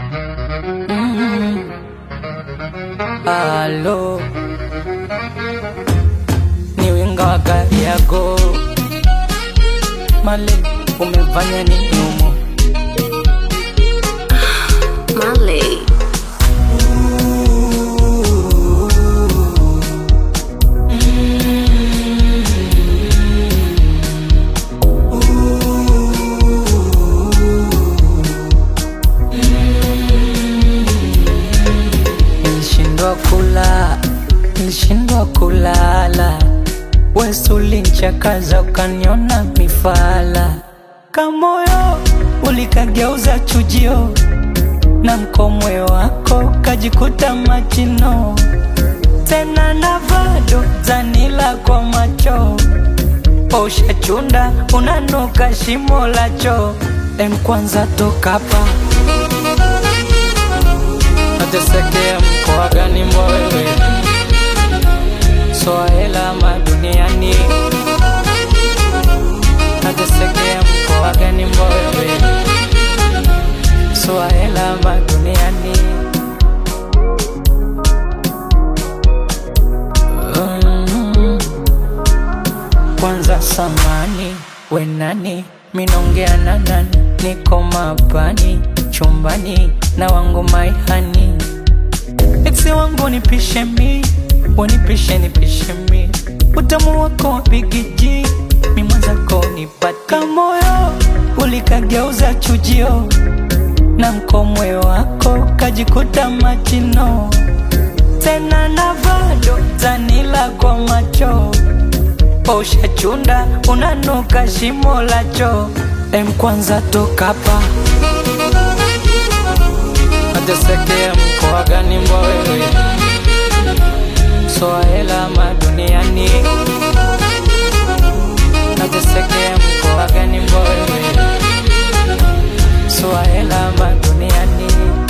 Halo, ni winga wa gari yako Male, umefanya nini humo? Marley. Nilishindwa kula, nilishindwa kulala, wewe ulinchakaza ukaniona mifala, kamoyo ulikageuza chujio, na mkomwe wako kajikuta machino, tena na bado zanila kwa macho Ushachunda unanuka shimo la choo, em kwanza toka hapa Natesekea mkoa gani mbwa wewe? Swahela ama duniani? Natesekea mkoa gani mbwa wewe? Swahela ama duniani? Mm. Kwanza samani we nani, minongea na nani? Niko mapani chumbani na wangu maihani, eksi wangu nipishe mi, wanipishe nipishe mi, utamu wako wapigiji mi mwenzako nipate, kamoyo ulikageuza chujio, na mkomwe wako kajikuta machino, tena na bado zanila kwa macho Ushachunda unanuka shimo la choo, em kwanza toka hapa. Natesekea mkoa gani mbwa wewe? Swahela ama duniani? Natesekea mkoa gani mbwa wewe? Swahela ama duniani?